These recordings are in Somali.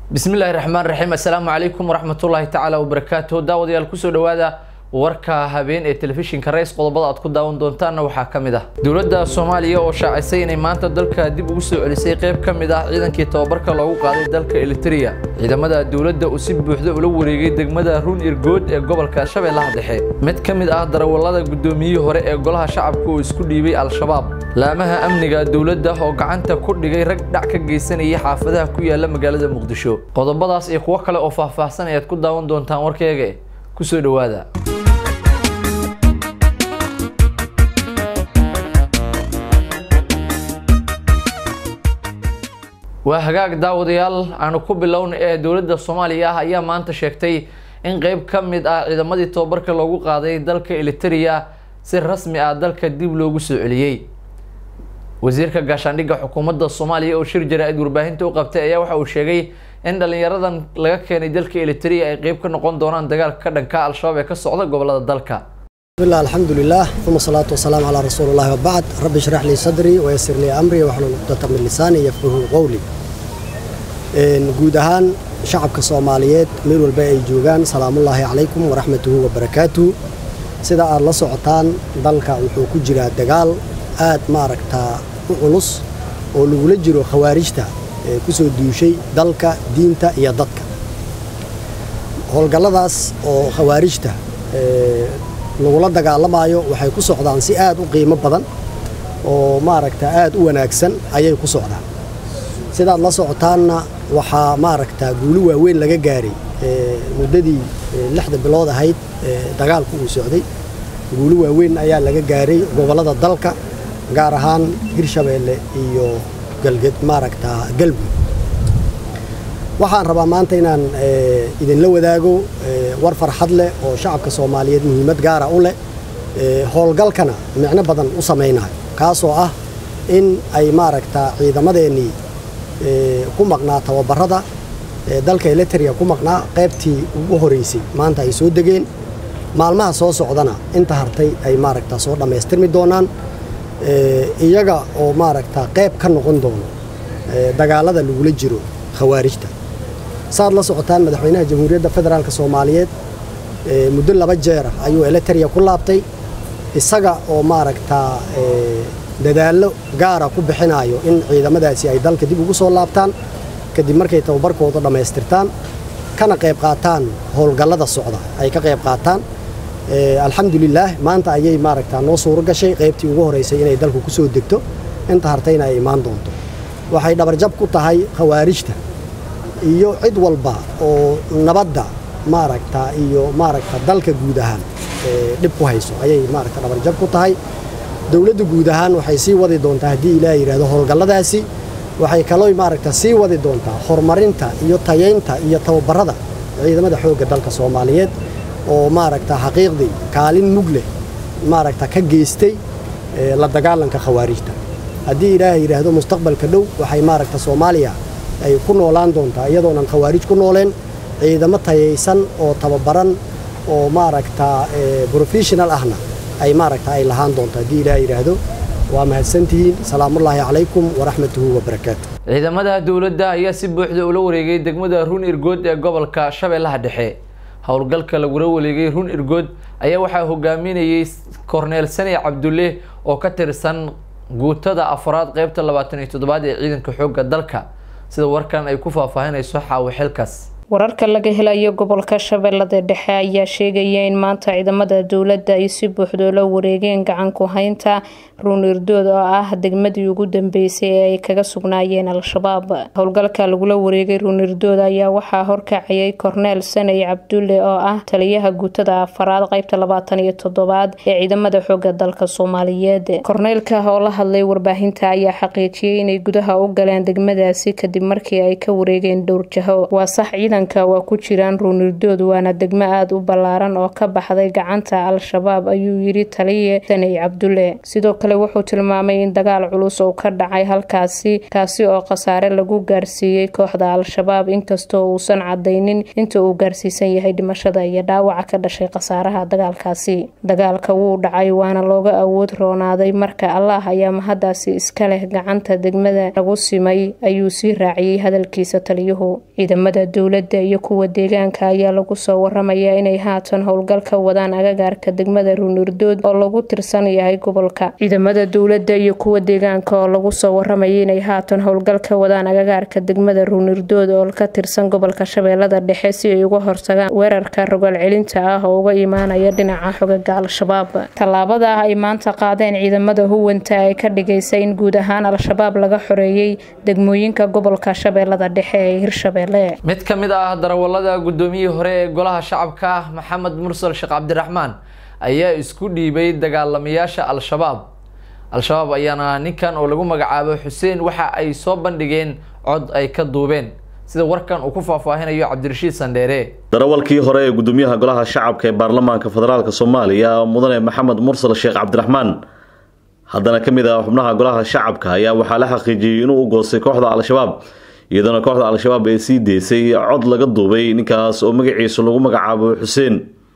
bismillahi raxmaan raxiim assalaamu calaykum waraxmatullaahi tacaala wabarakaatuh daawadayaal kusoo dhawaada warka habeen ee telefishinka rays qodobada aad ku daawan doontaanna waxaa ka mid ah dowladda soomaaliya oo shaacisay inay maanta dalka dib ugu soo celisay qayb ka mid ah ciidankii tababarka loogu qaaday dalka eliteria ciidamada dowladda uu si buuxda ula wareegay degmada run irgood ee gobolka shabeellaha dhexe mid ka mid ah darawallada guddoomiyihii hore ee golaha shacabka oo isku dhiibay al-shabaab laamaha amniga dowladda oo gacanta ku dhigay rag dhac ka geysanayay xaafadaha ku yaala magaalada muqdisho qodobadaas iyo kuwo kale oo faahfaahsan ayaad ku daawan doontaan warkeega kusoo dhawaada waa hagaag daawadayaal aanu ku bilowna ee dowladda soomaaliya ah ayaa maanta sheegtay in qeyb ka mid ah ciidamadii tababarka loogu qaaday dalka eliteria si rasmi ah dalka dib loogu soo celiyey wasiirka gaashaandhigga xukuumadda soomaaliya oo shir jaraa-id warbaahinta u qabtay ayaa waxa uu sheegay in dhalinyaradan laga keenay dalka eliteria ay qeyb ka noqon doonaan dagaalka ka dhanka al-shabaab ee ka socda gobolada dalka bismillah alxamdulilah uma salaatu wasalaamu calaa rasuuli llahi wabacd rabbi ishrax lii sadrii wayasir lii amrii waxlul cuqdata min lisaani yafqahu qowli guud ahaan shacabka soomaaliyeed meel walba ay joogaan salaamullaahi calaykum waraxmatuhu wabarakaatuhu sida aad la socotaan dalka wuxuu ku jiraa dagaal aad maaragtaa u culus oo lagula jiro khawaarijta ee ku soo duushay dalka diinta iyo dadka howlgalladaas oo khawaarijta lagula dagaalamaayo waxay ku socdaan si aad u qiimo badan oo maaragta aad u wanaagsan ayay ku socdaan sidaad la socotaanna waxaa maaragtaa guuli waaweyn laga gaaray muddadii lixda bilood ahayd dagaalku uu socday guuli waaweyn ayaa laga gaaray gobollada dalka gaar ahaan hirshabeelle iyo galged maaragtaa galmud waxaan rabaa maanta inaan idinla wadaago war farxad leh oo shacabka soomaaliyeed muhiimad gaara u leh howlgalkana micno badan u samaynayo kaasoo ah in ay maaragtaa ciidamadeennii ku maqnaa tababarada dalka eliteria ku maqnaa qaybtii ugu horeysay maanta ay soo degeen maalmaha soo socdana inta hartay ay maaragtaa soo dhammaystirmi doonaan iyaga oo maaragtaa qayb ka noqon doono dagaalada lagula jiro khawaarijta saad la socotaan madaxweynaha jamhuuriyadda federaalk soomaaliyeed muddo laba jeera ayuu eliteria ku laabtay isaga oo maaragtaa dadaallo gaara ku bixinayo in ciidamadaasi ay dalka dib ugu soo laabtaan kadib markay tababarkooda dhammaystirtaan kana qayb qaataan howlgallada socda ay ka qayb qaataan alxamdulilaah maanta ayay maaragtaa noo suuro gashay qaybtii ugu horeysay inay dalku ku soo degto inta hartayna ay imaan doonto waxay dhabarjab ku tahay khawaarijta iyo cid walba oo nabadda maaragta iyo maaragta dalka guud ahaan dhib ku hayso ayay maaragta dhabarjab ku tahay dowladda guud ahaan waxay sii wadi doontaa haddii ilaah yidhahdo howlgalladaasi waxay kaloo maaragta sii wadi doontaa horumarinta iyo tayaynta iyo tababarada ciidamada xoogga dalka soomaaliyeed oo maaragta xaqiiqdii kaalin mug leh maaragta ka geystay la dagaalanka khawaarijta haddii ilaah yidhaahdo mustaqbalka dhow waxay maaragta soomaaliya ay ku noolaan doontaa iyadoonan khawaarij ku nooleen ciidamo tayaysan oo tababaran oo maaragtaa brofessional ahna ay maaragta ay lahaan doonto haddii ilaah yidhaahdo waa mahadsantihiin salaamullaahi calaykum waraxmatuhu wabarakaatu ciidamada dowladda ayaa si buuxda ula wareegay degmada run irgood ee gobolka shabeellaha dhexe howlgalka lagula wareegay run irgood ayaa waxaa hogaaminayay korneel sane cabdulle oo ka tirsan guutada afraad qeybta labaatan iyo toddobaad ee ciidanka xoogga dalka sida warkan ay ku faahfaahinayso xaawo xilkaas wararka laga helayo gobolka shabeellada dhexe ayaa sheegaya in maanta ciidamada dowladda ay si buuxdo la wareegeen gacan ku haynta ruunirdood oo ah degmadii ugu dambeysay ee ay kaga sugnaayeen al-shabaab howlgalka lagula wareegay ruunirdood ayaa waxaa horkacayay korneel saney cabdulle oo ah taliyaha guutada afaraad qeybta labaatan iyo toddobaad ee ciidamada xooga dalka soomaaliyeed korneelka oo la hadlay warbaahinta ayaa xaqiijiyey inay gudaha u galeen degmadaasi kadib markii ay ka wareegeen dhowr jaho waa sax ciidan deegaanka waa ku jiraan ruunirdood waana degmo aada u ballaaran oo ka baxday gacanta al-shabaab ayuu yidhi taliye saney cabdulle sidoo kale wuxuu tilmaamay in dagaal culus uu ka dhacay halkaasi kaasi oo khasaare lagu gaarsiiyey kooxda al-shabaab inkastoo uusan cadaynin inta uu gaarsiisan yahay dhimashada iyo dhaawaca ka dhashay khasaaraha dagaalkaasi dagaalka wuu dhacay waana looga awood roonaaday marka allah ayaa mahadaasi iska leh gacanta degmada lagu simay ayuu sii raaciyey hadalkiisa taliyuhu ciidamada dowladda iyo kuwa deegaanka ayaa lagu soo waramayaa inay haatan howlgal ka wadaan agagaarka degmada ruunirdood oo lagu tirsan yahay gobolka ciidamada dowladda iyo kuwa deegaanka oo lagu soo waramayay inay haatan howlgal ka wadaan agagaarka degmada ruunirdood oo ka tirsan gobolka shabeellada dhexe si ay uga hortagaan weerarka rogaal celinta ah oo uga imaanaya dhinaca xogaga al-shabaab tallaabada ay maanta qaadeen ciidamada huwanta ay ka dhigaysa in guud ahaan al-shabaab laga xoreeyey degmooyinka gobolka shabeellada dhexe ee hirshabeelle mid ka mid ah darawalada guddoomiyihii hore ee golaha shacabka maxamed mursal sheekh cabdiraxmaan ayaa isku dhiibay dagaalamayaasha al-shabaab al-shabaab ayaana ninkan oo lagu magacaabo xuseen waxa ay soo bandhigeen cod ay ka duubeen sida warkan uu ku faahfaahinayo cabdirashiid sandheere darawalkii hore ee gudoomiyaha golaha shacabka ee baarlamaanka federaalk soomaaliya mudane maxamed mursal sheekh cabdiraxmaan haddana ka mid ah xubnaha golaha shacabka ayaa waxaa la xaqiijiyey inuu u goostay kooxda al-shabaab iyadoona kooxda al-shabaab ay sii deysay cod laga duubay ninkaas oo magaciisu lagu magacaabo xuseen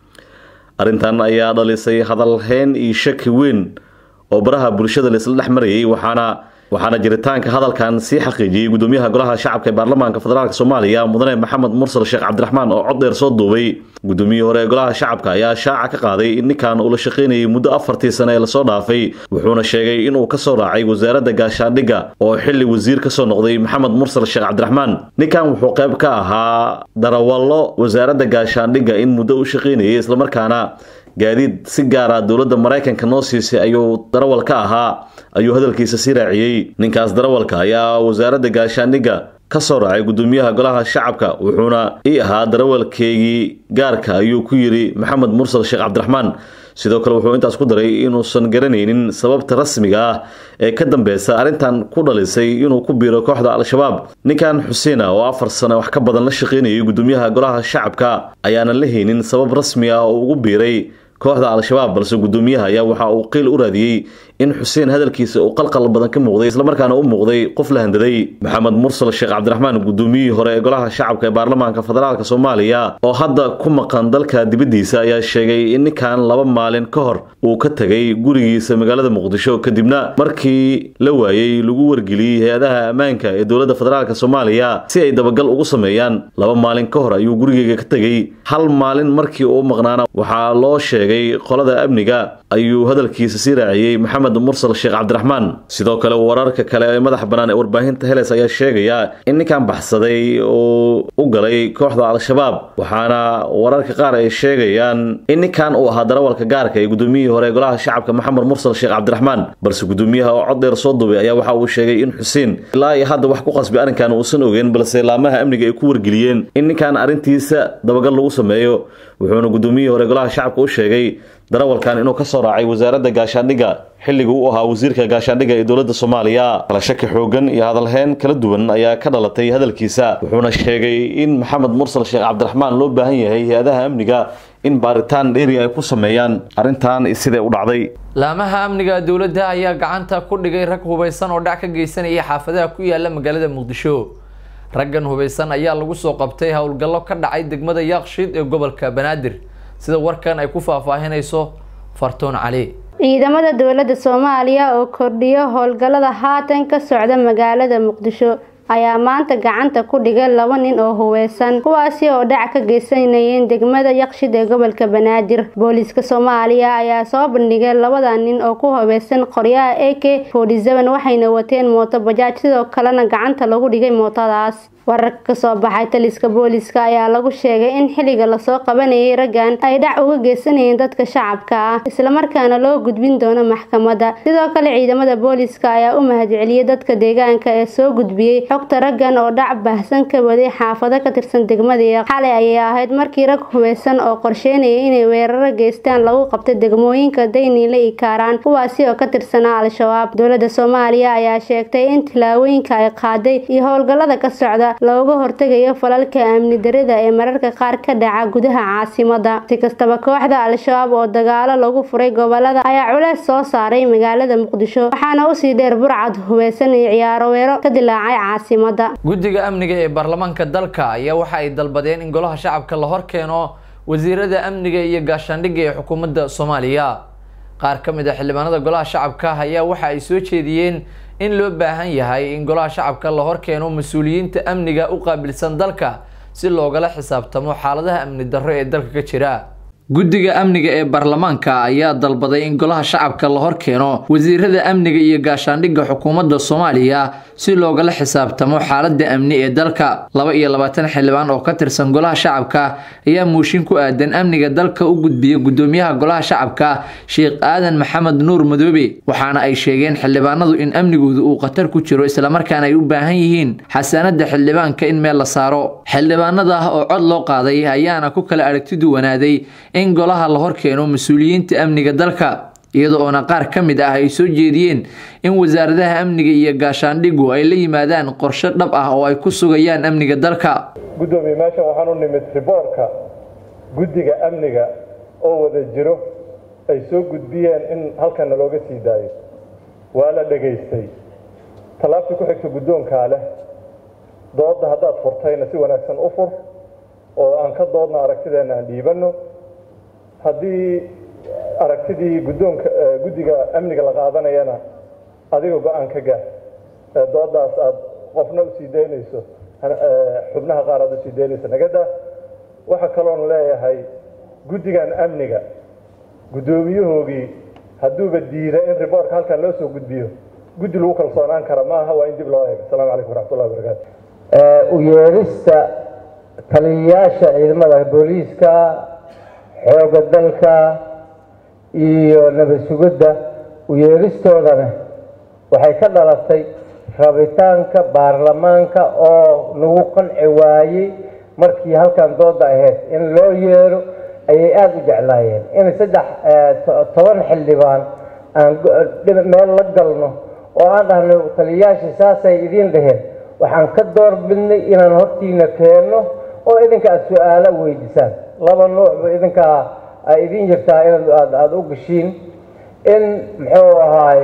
arrintan ayaa dhalisay hadalheyn iyo shaki weyn oo baraha bulshada laisla dhex marayay waxaana waxaana jiritaanka hadalkan sii xaqiijiyey gudoomiyaha golaha shacabka ee baarlamaanka federaalk soomaaliya mudane maxamed mursal sheekh cabdiraxmaan oo cod dheer soo duubay gudoomiyihii hore ee golaha shacabka ayaa shaaca ka qaaday in ninkan uu la shaqaynayay muddo afartii sane ee lasoo dhaafay wuxuuna sheegay inuu kasoo raacay wasaaradda gaashaandhigga oo xili wasiir kasoo noqday maxamed mursal sheekh cabdiraxmaan ninkan wuxuu qayb ka ahaa darawallo wasaaradda gaashaandhigga in muddo u shaqaynayay islamarkaana gaadiid si gaara dowladda maraykanka noo siisay ayuu darawal ka ahaa ayuu hadalkiisa sii raaciyey ninkaas darawalka ayaa wasaaradda gaashaandhigga ka soo raacay gudoomiyaha golaha shacabka wuxuuna ii ahaa darawalkeygii gaarka ayuu ku yidhi maxamed mursal sheekh cabdiraxmaan sidoo kale wuxuu intaas ku daray inuusan garanaynin sababta rasmiga ah ee ka dambeysa arrintan ku dhalisay inuu ku biiro kooxda al-shabaab ninkan xuseen ah oo afar sane wax ka badan la shaqaynayay gudoomiyaha golaha shacabka ayaanan la haynin sabab rasmi ah oo ugu biiray kooxda al-shabaab balse gudoomiyaha ayaa waxa uu qiil u raadiyey in xuseen hadalkiisa uu qalqal badan ka muuqday islamarkaana u muuqday qof la handaday maxamed mursal sheekh cabdiraxmaan gudoomiyihii hore ee golaha shacabka ee baarlamaanka federaalk soomaaliya oo hadda ku maqan dalka dibaddiisa ayaa sheegay in ninkan laba maalin ka hor uu ka tegay gurigiisa magaalada muqdisho kadibna markii la waayey lagu wargeliyey hay-adaha ammaanka ee dowladda federaalk soomaaliya si ay dabagal ugu sameeyaan laba maalin ka hor ayuu gurigeyga ka tegey hal maalin markii uu maqnaana waxaa loo sheegay qolada amniga ayuu hadalkiisa sii raaciyey maxamed mursal sheekh cabdiraxmaan sidoo kale wararka kale ee madaxa bannaan ee warbaahinta heles ayaa sheegaya in ninkan baxsaday uu u galay kooxda al-shabaab waxaana wararka qaar ay sheegayaan in ninkan uu ahaa darawalka gaarka ee gudoomiyihii hore ee golaha shacabka maxamed mursal sheekh cabdiraxmaan balse gudoomiyaha oo cod dheer soo duubay ayaa waxa uu sheegay in xuseen ilaa iyo hadda wax ku qasbay arrinkan uusan ogeyn balse laamaha amniga ay ku wargeliyeen in ninkan arrintiisa dabagal lagu sameeyo wuxuuna gudoomiyihii hore golaha shacabka u sheegay darawalkan inuu ka soo raacay wasaaradda gaashaandhigga xilliga uu ahaa wasiirka gaashaandhigga ee dowladda soomaaliya kala shaki xoogan iyo hadalheyn kala duwan ayaa ka dhalatay hadalkiisa wuxuuna sheegay in maxamed mursal sheekh cabdiraxmaan loo baahan yahay hay-adaha amniga in baaritaan dheeri ay ku sameeyaan arrintan sidee u dhacday laamaha amniga dowladda ayaa gacanta ku dhigay rag hubaysan oo dhac ka geysanaya xaafadaha ku yaala magaalada muqdisho raggan hubaysan ayaa lagu soo qabtay howlgallo ka dhacay degmada yaaqshiid ee gobolka banaadir sida warkan ay ku faahfaahinayso fartoon cali ciidamada dowladda soomaaliya oo kordhiyo howlgallada haatan ka socda magaalada muqdisho ayaa maanta gacanta ku dhigay laba nin oo huweysan kuwaasi oo dhac ka geysanayeen degmada yaqshid ee gobolka banaadir booliiska soomaaliya ayaa soo bandhigay labada nin oo ku hubeysan qoryaha a k waxayna wateen mooto bajaaj sidoo kalena gacanta lagu dhigay mootadaas wararka kasoo baxay taliska booliiska ayaa lagu sheegay in xilliga lasoo qabanayay raggan ay dhac uga geysanayeen dadka shacabka ah islamarkaana loo gudbin doono maxkamadda sidoo kale ciidamada booliiska ayaa u mahadceliyey dadka deegaanka ee soo gudbiyey xogta raggan oo dhac baahsan ka waday xaafado ka tirsan degmada xalay ayay ahayd markii rag hubeysan oo qorsheynayay inay weeraro geystaan lagu qabtay degmooyinka dayniile iyo kaaraan kuwaasi oo ka tirsanaa al-shabaab dowladda soomaaliya ayaa sheegtay in tilaawooyinka ay qaaday iyo howlgallada ka socda looga hortegayo falalka amni darida ee mararka qaar ka dhaca gudaha caasimada si kastaba kooxda al-shabaab oo dagaalo lagu furay gobolada ayaa culeys soo saaray magaalada muqdisho waxaana usii dheer burcad hubeysan iyo ciyaaro weero ka dilaacay caasimada guddiga amniga ee baarlamaanka dalka ayaa waxa ay dalbadeen in golaha shacabka la hor keeno wasiirada amniga iyo gaashaandhigga ee xukuumadda soomaaliya qaar ka mid a xildhibaanada golaha shacabka ayaa waxa ay soo jeediyeen in loo baahan yahay in golaha shacabka la hor keeno mas-uuliyiinta amniga u qaabilsan dalka si loogala xisaabtamo xaaladaha amni darro ee dalka ka jira guddiga amniga ee baarlamaanka ayaa dalbaday in golaha shacabka la hor keeno wasiirada amniga iyo gaashaandhigga xukuumadda soomaaliya si loogala xisaabtamo xaaladda amni ee dalka laba iyo labaatan xildhibaan oo ka tirsan golaha shacabka ayaa muushin ku aadan amniga dalka u gudbiyay guddoomiyaha golaha shacabka sheekh aadan maxamed nuur madoobe waxaana ay sheegeen xildhibaanadu in amnigooda uu khatar ku jiro islamarkaana ay u baahan yihiin xasaanada xildhibaanka in meel la saaro xildhibaanada oo cod loo qaaday ayaana ku kala aragti duwanaaday in golaha la hor keeno mas-uuliyiinta amniga dalka iyada oona qaar ka mid ah ay soo jeediyeen in wasaaradaha amniga iyo gaashaandhigu ay la yimaadaan qorshe dhab ah oo ay ku sugayaan amniga dalka guddoomiye meeshan waxaan u nimid riboorka guddiga amniga oo wada jiro ay soo gudbiyeen in halkana looga sii daayo waa la dhegaystay tallaabtii ku xigta guddoonkaa leh doodda haddaad furtayna si wanaagsan u fur oo aan ka doodno aragtideenna aan dhiibanno haddii aragtidii guddoonka guddiga amniga la qaadanayana adiga go-aan ka gaar doodaas aad qofna usii daynayso xubnaha qaar aad usii daynayso nagada waxaa kaloon leeyahay guddigan amniga guddoomiyahoogii hadduuba diida in riboorka halkan loo soo gudbiyo guddi lagu kalsoonaan kara maaha waa in dib loo eego asalaamu calaykum waraxmatullahi wabarakaatu u yeerista taliyayaasha ciidamada booliiska xooga dalka iyo nabad sugidda u yeeristoodana waxay ka dhalatay rabitaanka baarlamaanka oo nagu qanci waayey markii halkan dooda ahayd in loo yeero ayay aada u jeclaayeen in saddex toban xildhibaan aan meel la galno oo aan dhahno taliyayaashii saasay idiin dhaheen waxaan ka door bidnay inaan hortiina keenno oo idinka aada su-aalo weydiisaan laba nuucba idinkaa ay idin jirtaa inaad aada u gashiin in muxuu ahaay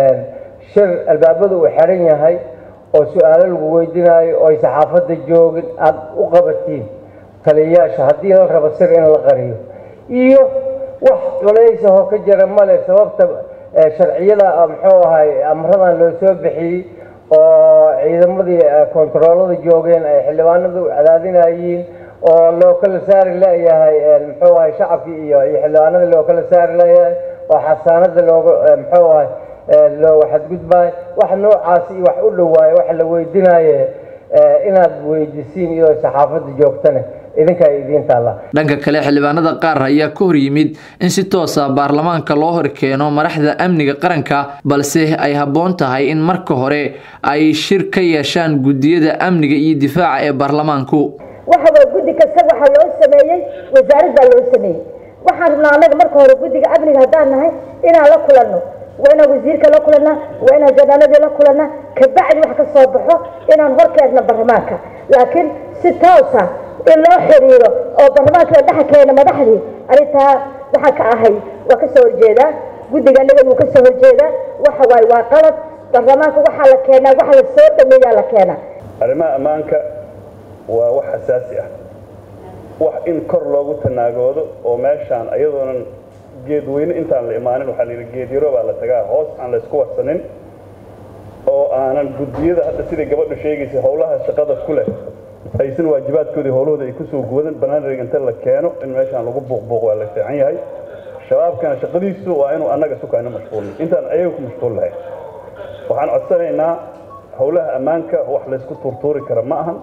shir albaabada uu xiran yahay oo su-aalo lagu weydiinaayo oo ay saxaafadda joogin aada u qabatiin taliyayaasha haddii la rabo sir in la qariyo iyo wax culaysahoo ka jira male sababta sharciyada muxuu ahaay amradan loo soo bixiyey oo ciidamadii kontaroolada joogeen ay xildhibaanada u cadaadinayiin oo loo kala saari leeyahay muxuu ahay shacabkii iyo iyo xildhibaanada loo kala saari leeyahay oo xasaanada looga muxuu ahay looga xadgudbaayo wax noocaas iyo wax u dhowaayo waxa la weydinaaye inaad weydisiin iyadoo saxaafadda joogtane idinkaa idiin taalla dhanka kale xildhibaanada qaar ayaa ka hor yimid in si toosa baarlamaanka loo hor keeno madaxda amniga qaranka balse ay habboon tahay in marka hore ay shir ka yeeshaan guddiyada amniga iyo difaaca ee baarlamaanku waxa waa guddi kasta waxaa loo sameeyey wasaarad baa loo sameeyey waxaan rabnaa annaga marka hore guddiga amniga haddaan nahay inaan la kulanno waa inaan wasiirka la kulannaa waa inaan janaaladii la kulannaa kabacdi wax ka soo baxo inaan hor keenno baarlamaanka laakiin si toosa in loo xiriiro oo baarlamaanka la dhex keeno madaxdii arrintaa waxaa ka ahay waa kasoo horjeedaa guddiga annaga wuu kasoo horjeedaa waxa waaye waa qalad baarlamaanka waxaa la keenaa waxa la soo dhameeyaa la keenaa arrimaha ammaanka waa wax xasaasi ah wax in kor loogu tanaagoodo oo meeshaan ayadoonan geedweyne intaan la imaanin waxaa la yidhi geed yaro baa la tagaa hoos aan la isku warsanin oo aanan guddiyada hadda siday gabadhu sheegaysa howlaha shaqada ku leh aysan waajibaadkoodii howlahooda ay kusoo guwadan banaanrig inta la keeno in meeshaan lagu buuqbuuq waa la fiican yahay shabaabkana shaqadiisu waa inuu annaga sukaano mashquulin intaan ayaga ku mashquul lahayn waxaan codsanaynaa howlaha ammaanka wax laysku tuurtuuri kara ma ahan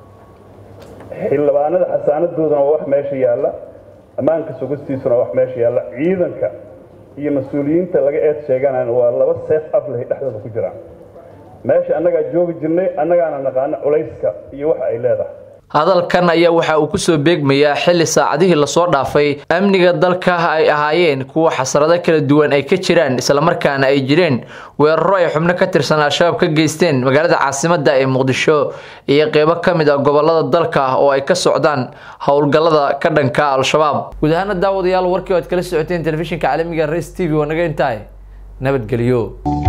xildhibaanada xasaanadoodana waa wax meesha yaalla ammaanka sugistiisuna wax meesha yaalla ciidanka iyo mas-uuliyiinta laga eed sheeganayna waa laba seef aflahay dhexdooda ku jiraan meesha annagaa joogi jirnay annagaana naqaano culayska iyo waxa ay leedahay hadalkan ayaa waxa uu kusoo beegmayaa xilli saacadihii lasoo dhaafay amniga dalka ay ahaayeen kuwa xasrado kala duwan ay ka jiraan islamarkaana ay jireen weeraro ay xubno ka tirsan al-shabaab ka geysteen magaalada caasimada ee muqdisho iyo qeybo ka mid ah gobolada dalka oo ay ka socdaan howlgallada ka dhanka al-shabaab guud ahaana daawadayaal warkii o ad kala socoteen telefishinka caalamiga res t v waa naga intahay nabadgelyo